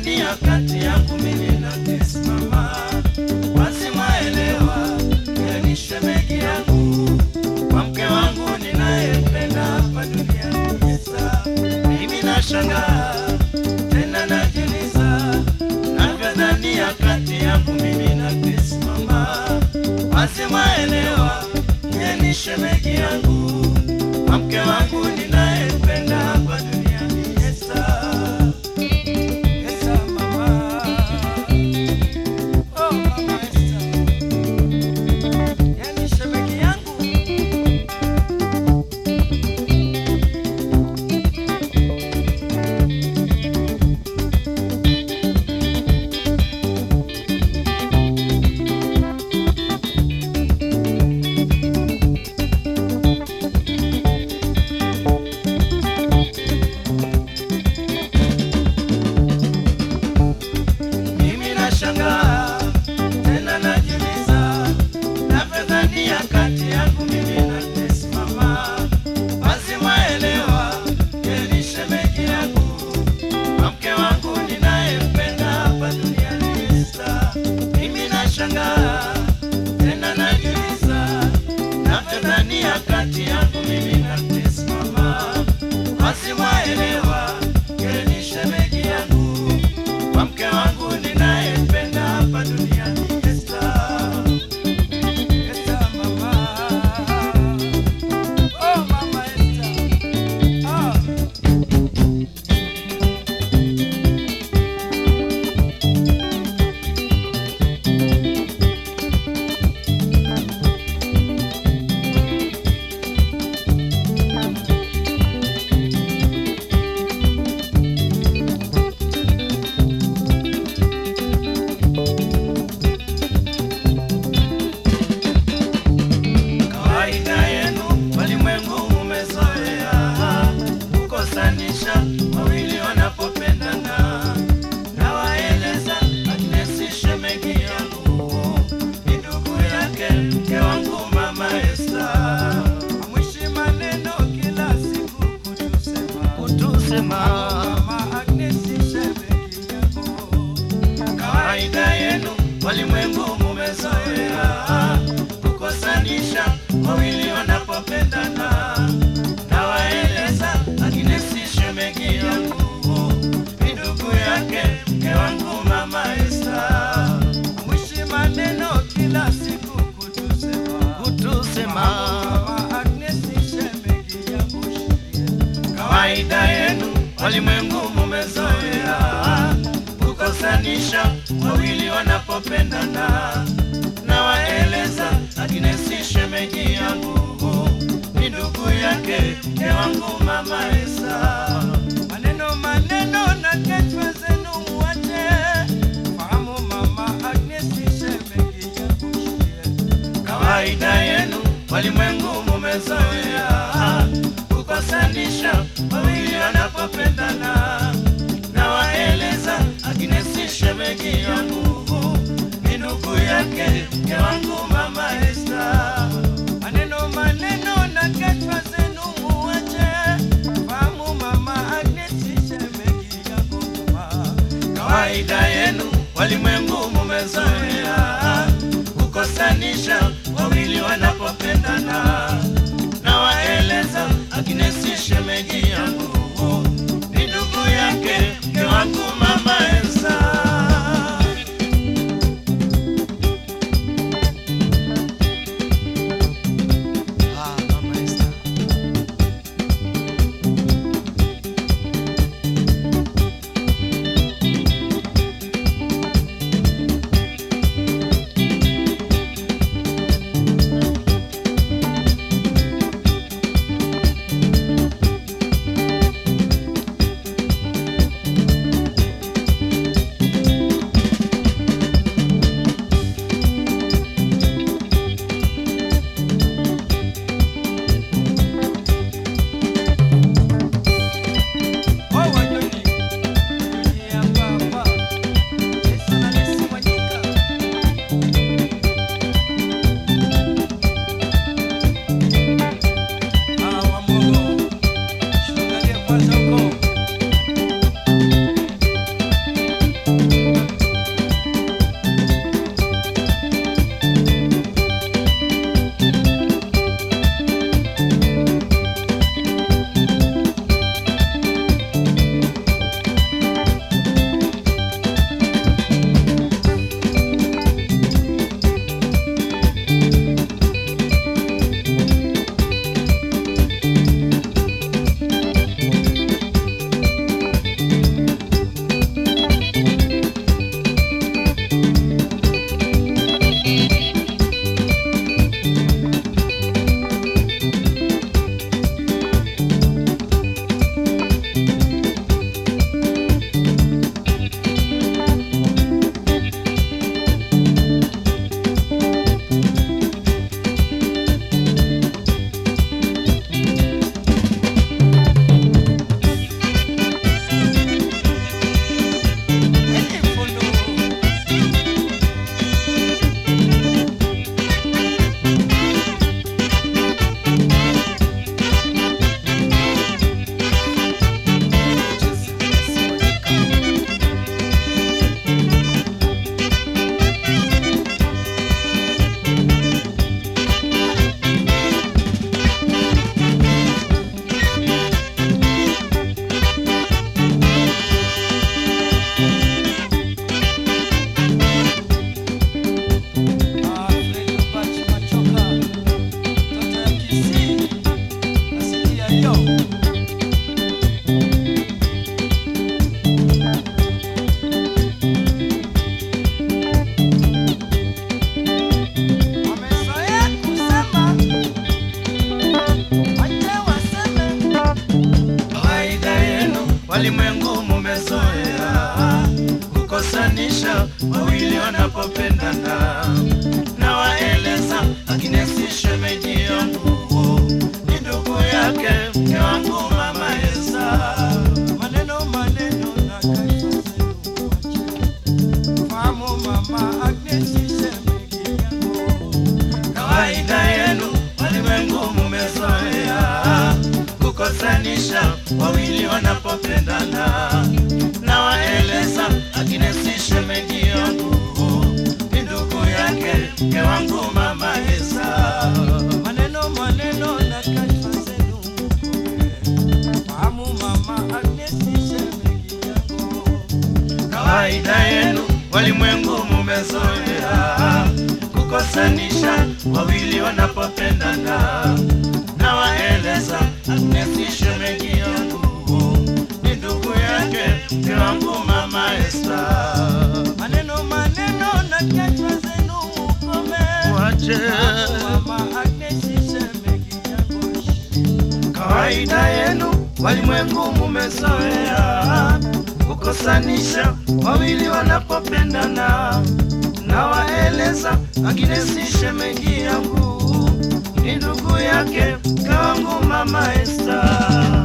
navyodhania kati yangu mimi na Grace mama, basi mwaelewa yeye ni shemeji yangu, kwa mke wangu ninayempenda hapa duniani Yesa. Mimi nashangaa tena najiuliza navyodhania kati yangu mimi na Grace mama, basi mwaelewa yeye ni shemeji yangu, kwa mke wangu ninayempenda hapa duniani Yesa. Esa mama, oh mama Esa, yani shemeji yangu. Mimi nashangaa tena najiuliza navyodhania kati yangu mimi na Grace mama, basi mwaelewa yeye ni shemeji yangu, kwa mke wangu ninayempenda hapa duniani Esta. Mimi nashangaa tena najiuliza navyodhania kati yangu mimi na Grace mama, basi mwaelewa yeye ni shemeji yangu kwa mke wangu ninayempenda hapa duniani Esther. Esther mama. Oh mama Esther. Ah. Kawaida yenu walimwengu umezoea kukosanisha wawili wanapopendana. Nawaeleza Agnes shemeji yangu ni ndugu yake mke wangu mama Esta. Mwishi maneno kila siku kutusema kutusema mama Agnes shemeji yangu kawaida yenu walimwengu mumezoea kukosanisha wawili wanapopendana. Nawaeleza Agnesi shemeji yangu ni ndugu yake mke wangu mama Esta. Mwishi maneno kila siku kutusema kutusema mama Agnesi shemeji yangu shirie kawaida yenu walimwengu mumezoea kukosanisha wawili wanapopendana. Nawaeleza Agnesi shemeji yangu ni ndugu yake mke wangu mama Esa. Maneno maneno na kechwa zenu muache, fahamu mama Agnesi shemeji yangu shie kawaida yenu walimwengu mumezoea kukosanisha wawili wanapopendana. Nawaeleza Agnesi shemeji yangu ni ndugu yake mke wangu mama Esta. Maneno maneno na kechwa zenu muache, fahamu mama Agnesi shemeji yangu mama kawaida yenu walimwengu mumezoea kukosanisha wawili wanapopendana. Nawaeleza Agnesi shemeji yangu ni ndugu yake mke wangu mama Esa. Ah, mama Esa. kukosanisha wawili wanapopendana. Nawaeleza Agnesi shemeji yangu ni ndugu yake mke wangu mama Esa. maneno maneno na kaifa zenu wache. Fahamu mama Agnes shemeji yangu. Kawaida yenu walimwengu mumezoea kukosanisha wawili wanapopendana. Nawaeleza Agnesi shemeji yangu ni ndugu yake mke wangu mama Esa. maneno maneno na kaifa zenu mkome. Fahamu mama Agnes shemeji yangu. kawaida yenu walimwengu mumezoea kukosanisha wawili wanapopendana. Nawaeleza Agnesi shemeji yangu ni ndugu yake mke wangu mama Esta. maneno maneno na kaifa zenu mkome. Wache Mama Agnes shemeji yangu. kawaida yenu walimwengu mumezoea kukosanisha wawili wanapopendana. Nawaeleza Agnesi shemeji yangu ni ndugu yake mke wangu mama Esta.